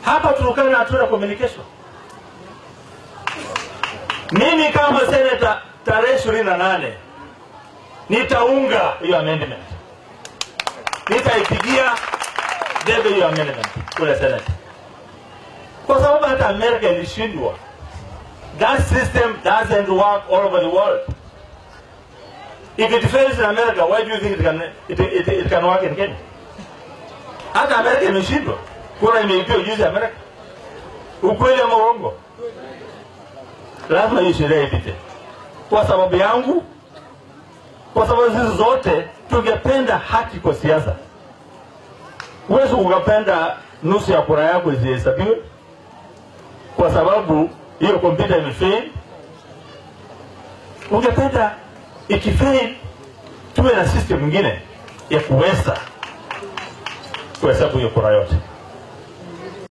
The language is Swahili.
Hapa Turkana hatuna communication. Mimi kama seneta tarehe ishirini na nane nitaunga hiyo amendment, nitaipigia debe hiyo amendment kule Senate, kwa sababu hata Amerika ilishindwa. That system doesn't work all over the world. If it fails in America, why do you think it can, it, it, it can work in Kenya? Hata Amerika imeshindwa, kura imeipiwa juzi Amerika. Ukweli ama uongo? Lazima hii sheria ipite kwa sababu yangu, kwa sababu sisi zote tungependa haki kwa siasa. Huwezi ukapenda nusu ya kura yako isihesabiwe kwa sababu hiyo kompyuta imefail. Ungependa ikifail tuwe na system nyingine ya kuweza kuhesabu hiyo kura yote.